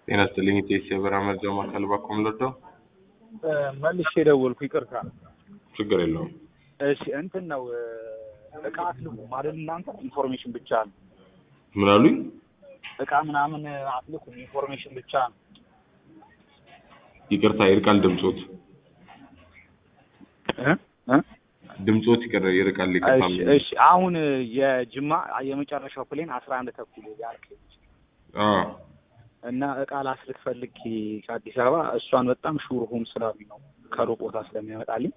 ጤና ይስጥልኝ ኢቴስ የበራ መርጃ ማዕከል ባኮም ለዶ መልሼ ደወልኩ። ይቅርታ። ችግር የለውም። እሺ እንትን ነው እቃ አትልኩም አይደል? እናንተ ኢንፎርሜሽን ብቻ ነው። ምን አሉኝ? እቃ ምናምን አትልኩም፣ ኢንፎርሜሽን ብቻ ነው። ይቅርታ ይርቃል ድምጾት እ እ ድምጾት ይቅር ይርቃል። ይቅርታ እሺ እሺ። አሁን የጅማ የመጨረሻው ፕሌን አስራ አንድ ተኩል ያልከኝ አዎ እና እቃ ላስልክ ፈልጌ ከአዲስ አበባ እሷን በጣም ሹር ሆም ስላሉኝ ነው ከሩቅ ቦታ ስለሚያመጣልኝ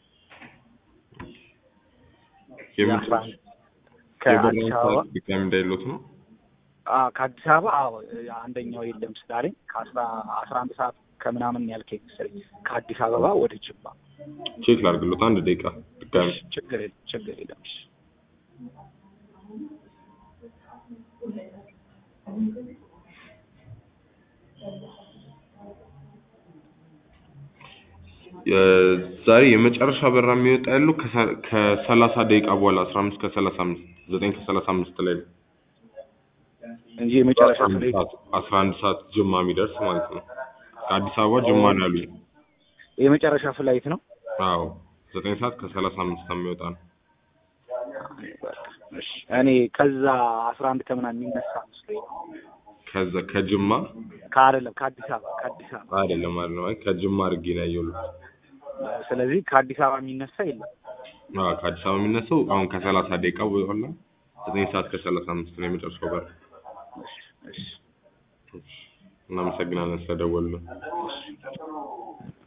የአስራ አንድ ከአዲስ አበባ ድጋሚ እንዳይሎት ነው። አዎ ከአዲስ አበባ አዎ አንደኛው የለም ስላለኝ ከአስራ አስራ አንድ ሰዓት ከምናምን ያልከኝ መሰለኝ ከአዲስ አበባ ወደ ጅማ ቼክ ላድርግሎት አንድ ደቂቃ ድጋሚ ችግር የለም ችግር የለም እሺ ዛሬ የመጨረሻ በራ የሚወጣ ያለው ከሰላሳ ደቂቃ በኋላ አስራ አምስት ከሰላሳ አምስት ዘጠኝ ከሰላሳ አምስት ላይ ነው እንጂ የመጨረሻ ፍሬ አስራ አንድ ሰዓት ጅማ የሚደርስ ማለት ነው። ከአዲስ አበባ ጅማ ነው ያሉኝ። የመጨረሻ ፍላይት ነው። አዎ ዘጠኝ ሰዓት ከሰላሳ አምስት የሚወጣ ነው። እሺ እኔ ከዛ አስራ አንድ ከምናምን የሚነሳ መስሎኝ ነው። ከዛ ከጅማ ከአይደለም ከአዲስ አበባ ከአዲስ አበባ አይደለም አይደለም፣ አይ ከጅማ አድርጌ ነው ያየሁት። ስለዚህ ከአዲስ አበባ የሚነሳ የለም። አዎ ከአዲስ አበባ የሚነሳው አሁን ከሰላሳ ደቂቃ በኋላ ዘጠኝ ሰዓት ከሰላሳ አምስት ነው የመጨረሻው በር። እሺ እሺ እናመሰግናለን ስለደወሉልን።